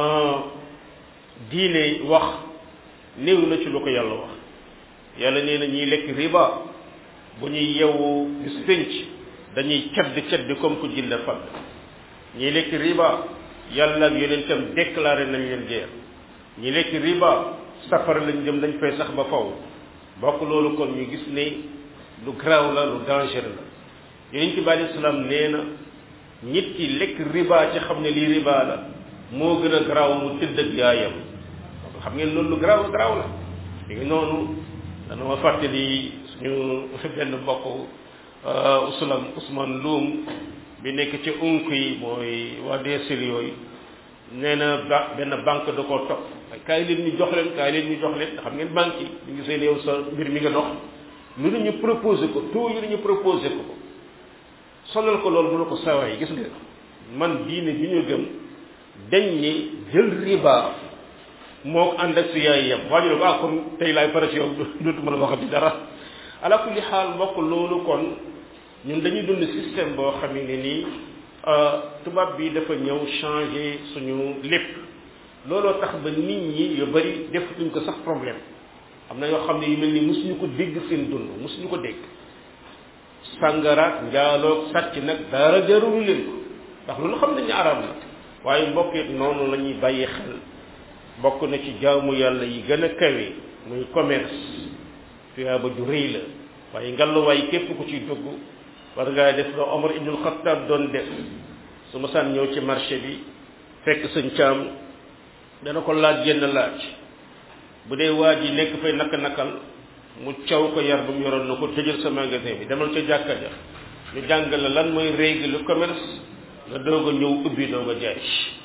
diine wax néew na ci lu ko yàlla wax yàlla nee na ñiy lekk riba bu ñuy yewu bis pénc dañuy cedd cedd comme ku jinde fadd ñiy lekk riba yàlla ak yonentam déclaré nañ leen guerre ñi lekk riba safara lañ jëm dañ fay sax ba faw bokk loolu kon ñu gis ne lu garaaw la lu dangereux la yonent bi alei salaam nee na nit ki lekk riba ci xam ne lii riba la moo gën a garaaw mu tëdd ak yaayam xam ngeen loolu lu garaaw garaaw la li ngi noonu dana ma fàttali suñu benn mbokk usulam Ousmane Loum bi nekk ci unk yi mooy waa DSL yooyu nee na ba benn banque da koo topp kaay leen ñu jox leen kaay leen ñu jox leen xam ngeen banque yi ñu gisee ne yow sa mbir mi nga dox lu ne ñu proposé ko tout yu ne ñu proposé ko ko sonal ko loolu mu ne ko sawaay gis nga man diine bi ñu gëm dañ ni jël riba moo ko ànd ak si yaay yem waa ñu ne ko ah kon tey laay pare ci yow dootuma la waxati dara ala kulli xaal mbokk loolu kon ñun dañuy dund système boo xam ne nii tubaab bi dafa ñëw changer suñu lépp looloo tax ba nit ñi yu bari defatuñ ko sax problème am na yoo xam ne yu mel ni mosuñu ko dégg seen dund mosuñu ko dégg sàngaraat njaaloog sàcc nag dara jarulu leen ko ndax loolu xam nañu arab la waaye mbokk it noonu la ñuy bàyyi xel bokk na ci jaamu yàlla yi gën a kawe muy commerce tuyaaba ju rëy la waaye ngalluwaay képp ku ciy dugg war ngaa def la Omar ibnul Xattaab doon def su ma saan ñëw ci marché bi fekk sëñ caam dana ko laaj yenn laaj bu dee waa ji nekk fay naka nakal mu caw ko yar ba mu yoroon na ko tëjal sa magasin bi demal ca jàkka ja ñu jàngal la lan mooy règle commerce nga doog a ñëw ubbi doog a jaay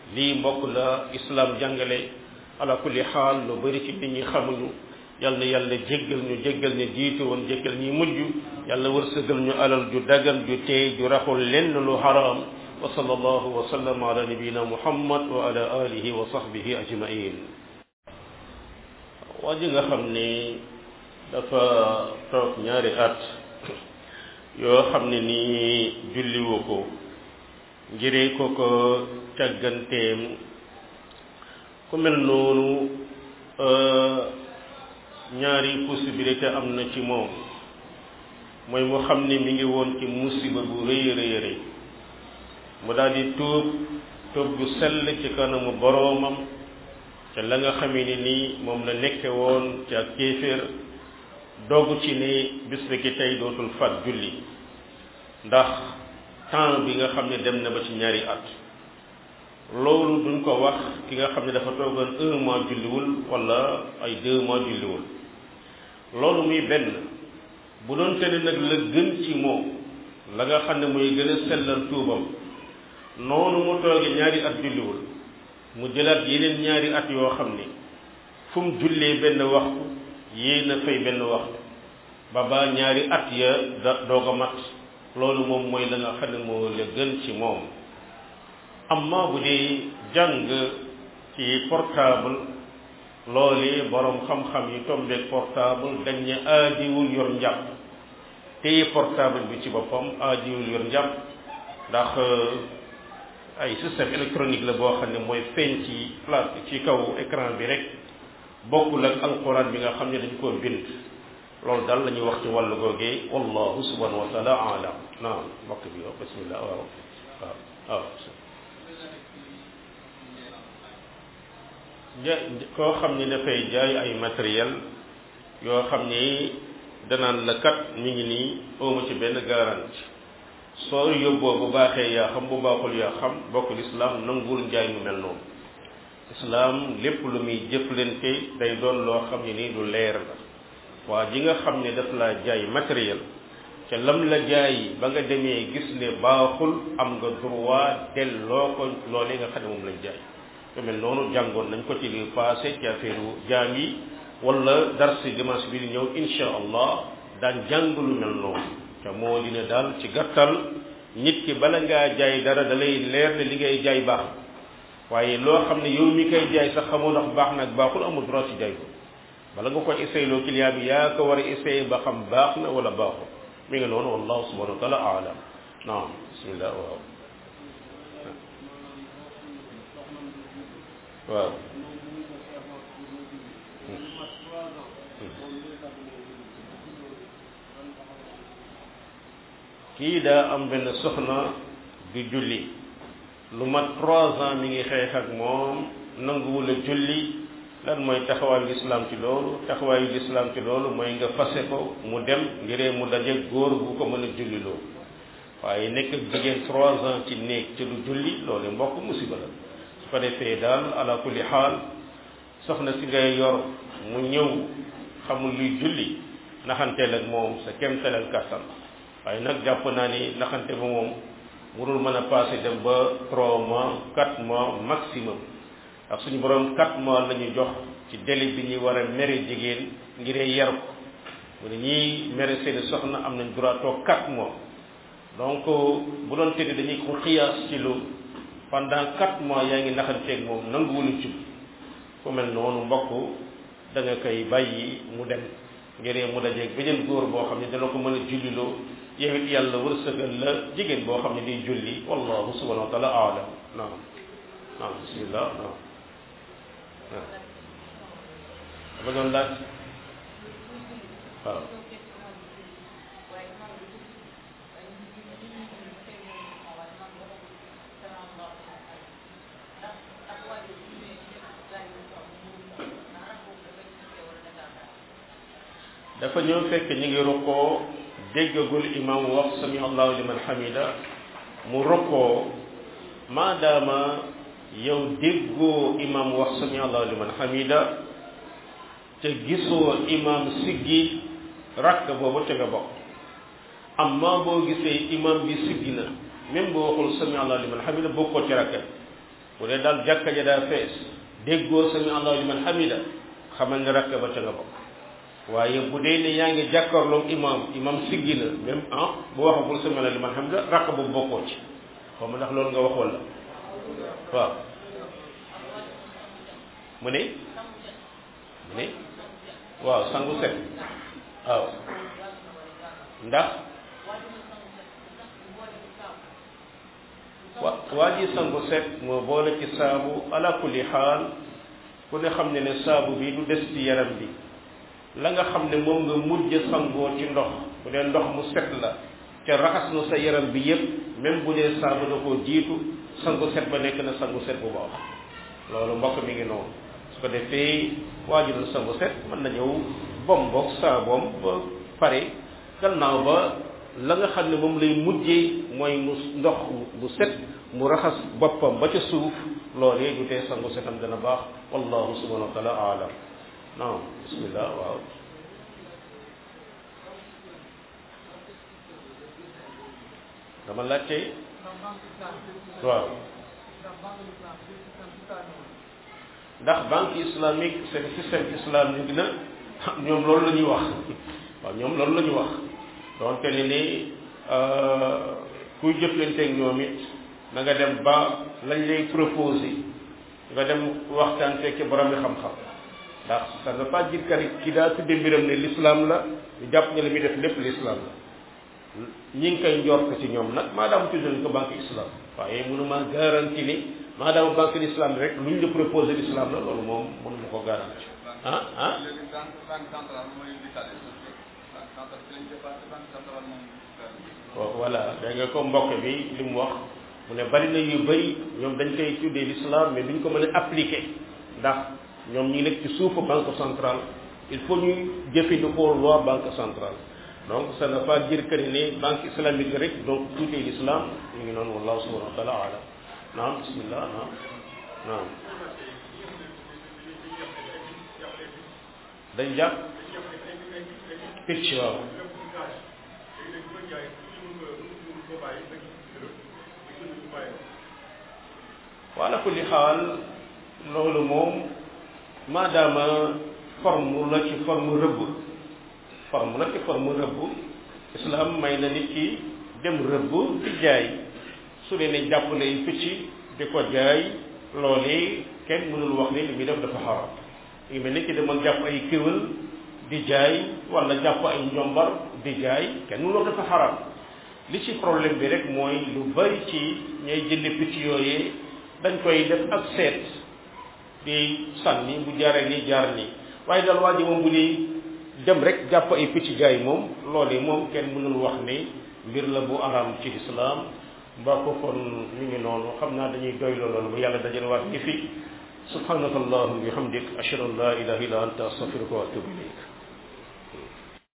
lii mbokk la islam jàngale ala kulli xaal lu bari ci nit ñi xamuñu yal na yàlla jéggal ñu jéggal ñu jiitu woon jéggal ñi mujj yàlla wërsëgal ñu alal ju dagan ju teey ju raxul lenn lu haram wa sallallahu wa sallam ala nabiyina muhammad wa ala alihi wa sahbihi ajmain waa ji nga xam ni dafa toog ñaari at yoo xam ne nii julliwu ko ngiree ko ko càgganteem ku mel noonu ñaari possibilité am na ci moom mooy mu xam ne mi ngi woon ci musiba bu rëy rëy rëy mu daal di tuub tuub gu sell ci kanamu boroomam te la nga xamee ni nii moom la nekke woon ci ak kéeféer dogg ci ne bis bi ki tey dootul fat julli ndax temps bi nga xam ne dem na ba ci ñaari at loolu duñ ko wax ki nga xam ne dafa toogoon un mois julliwul wala ay deux mois julliwul loolu muy benn bu doon te ne nag la gën ci moom la nga xam ne muy gën a sellal tuubam noonu mu tooge ñaari at julliwul mu jëlaat yeneen ñaari at yoo xam ne fu mu jullee benn waxtu yéen a fay benn waxtu ba ba ñaari at ya da doog a mat loolu moom mooy la nga xam ne moo la gën ci moom amma bu dee jàng ci portable loolu borom xam-xam yi tombeeg portable dañ ne aadiwul yor njàpp téye portable bi ci boppam aadiwul yor njàpp ndax ay système électronique la boo xam ne mooy feeñ ci place ci kaw écran bi rek bokkul ak alquran bi nga xam ne dañ koo bind loolu daal la ñuy wax ci wàllu googee wallahu subhanahu wa taala alam naam mbokk bi yow bismillah waaw waaw waaw ja koo xam ni dafay jaay ay matériel yoo xam ni danaan la kat mi ngi nii ooma ci benn garantie soo yóbboo bu baaxee yaa xam bu baaxul yaa xam bokk lislaam nanguwul njaay mu mel noonu islaam lépp lu muy jëflante day doon loo xam ne nii lu leer la waa ji nga xam ne daf laa jaay matériel ca lam la jaay ba nga demee gis ne baaxul am nga droit delloo ko loolee nga xam ne moom lañ jaay lu mel noonu jàngoon nañ ko ci li passé ci affaire jaam yi wala darsi dimanche bi di ñëw insha allah daan jàng lu mel noonu te moo dina daal ci gàttal nit ki bala ngaa jaay dara da lay leer ne li ngay jaay baax waaye loo xam ne yow mi koy jaay sax xamoo ndax baax nag baaxul amul droit ci jaay ko bala nga ko essayé loo client bi yaa ko war a essayé ba xam baax na wala baaxul mi ngi noonu wallahu subhanahu wa taala alam naam bismillah waaw waaw kii daa am benn soxna du julli lu mat trois ans mi ngi xeex ak moom nanguwul a julli lan mooy taxawaayu lislaam ci loolu taxawaayu lislaam ci loolu mooy nga fase ko mu dem ngiree mu daje góor bu ko mën a julli loolu waaye nekk jigéen trois ans ci néeg ci du julli loolu mbokk musiba la su ko defee daal ala kulli xaal soxna si ngay yor mu ñëw xamul luy julli naxanteel ak moom sa kemtalal kàttan waaye nag jàpp naa ni naxante ba moom warul mën a passé dem ba trois mois quatre mois maximum ndax suñu borom quatre mois la ñu jox ci délai bi ñuy war a mere jigéen ngiree yar ko mu ne ñii mere seeni soxna am nañ droit toog quatre mois donc bu doon tëdd dañuy ko xiyaas ci loolu pendant quatre mois yaa ngi naxanteeg moom nanguwul jub ku mel noonu mbokk da nga koy bàyyi mu dem ngiree mu dajeeg beneen góor boo xam ne dana ko mën a julliloo yow it yàlla wërsëgal la jigéen boo xam ne day julli wallahu subhanahu wa taala aalam naam naam bismillah naam waaw dama doon laaj waaw dafa ñëw fekk ñu ngi rukkoo déggagul imam wax sami allahu liman hamida mu rukkoo maadaama yow déggoo imam wax sami allahu liman hamida te gisoo imam siggi rakk boobu te nga bokk amma boo gisee imam bi siggi na même boo waxul sami allahu liman hamida bokkoo ci rakk bu dee daal jàkka ja daa fees déggoo sami allahu liman hamida xamal ne rakk ba ca nga bokk waaye bu dee ne yaa ngi jàkkaarloog imam imam siggi na même ah bu waxagul sami allahu liman hamida rakk boobu bokkoo ci xaw ma ndax loolu nga wax wala waaw mu ne mu ne waaw sangu set waaw ndax wa waa ji sangu set moo boole ci saabu ala kulli xaal ku ne xam ne ne saabu bi du des ci yaram bi la nga xam ne moom nga mujj sangoo ci ndox bu dee ndox mu set la te raxas na sa yaram bi yépp même bu dee saabu da koo jiitu sangu set ba nekk na sangu set bu baax loolu mbokk mi ngi noonu su ko defee waajurul sangu set mën na ñëw bom boog saaboom ba pare gannaaw ba la nga xam ne moom lay mujjee mooy mu ndox bu set mu raxas boppam ba ca suuf loolee du tee sangu setam dana baax wallahu subhanahu wa taala aalam naam bismillah waaw dama laajte waaw ndax banque islamique seen système islamique na ñoom loolu la ñuy wax waaw ñoom loolu la ñu wax donte ne ni kuy jëflanteeg ñoom it na nga dem ba lañ lay proposé nga dem waxtaan fekk borom bi xam-xam ndax ça ne veut pas dire que ki daa tudde mbiram ne l'islam la ñu jàpp ne li muy def lépp l'islam la ñi ngi koy njort ci ñoom nag maadaama tudd nañ ko banque islam waaye mënuma garanti ni maadaama banque l'islam rek luñ la proposé l'islam la loolu moom mënuma ko garanti ah ah voilà da nga ko mbokk bi li mu wax mu ne bari na yu bëri ñoom dañ koy tuddee l'islam mais duñ ko mën a appliquer ndax ñoom ñi nekk ci suufu banque centrale il faut ñuy jëfandikoo loi banque centrale donc ça ne veut pas dire que ne banque islamique rek donc tout est l'islam ñu ngi noonu wallahu subhanahu wa taala alam naam bismillah naam naam dañ jàpp picc waaw wala kulli xaal loolu moom maadaama forme la ci forme rëbb forme la ci forme rëbb islam may na nit ki dem rëbb di jaay su dee ne jàpp lay picc di ko jaay loolee kenn mënul wax ne li muy def dafa xaram ngi mel ni ki demoon jàpp ay kéwél di jaay wala jàpp ay njombar di jaay kenn mënul wax dafa xaram li ci problème bi rek mooy lu bari ci ñay jënd picc yooyee dañ koy def ak seet di sànni bu jaaree nii jaar nii waaye daal waa ji moom bu di dem rek jàpp ay picc jaay moom loolee moom kenn mënul wax ni mbir la bu araam ci islam mbaa ko kon mi ngi noonu xam naa dañuy doy loolu bu yàlla dajale waat ñi fi subhanaka allahumma bihamdik ashhadu an la ilaha illa anta astaghfiruka wa atubu ilayk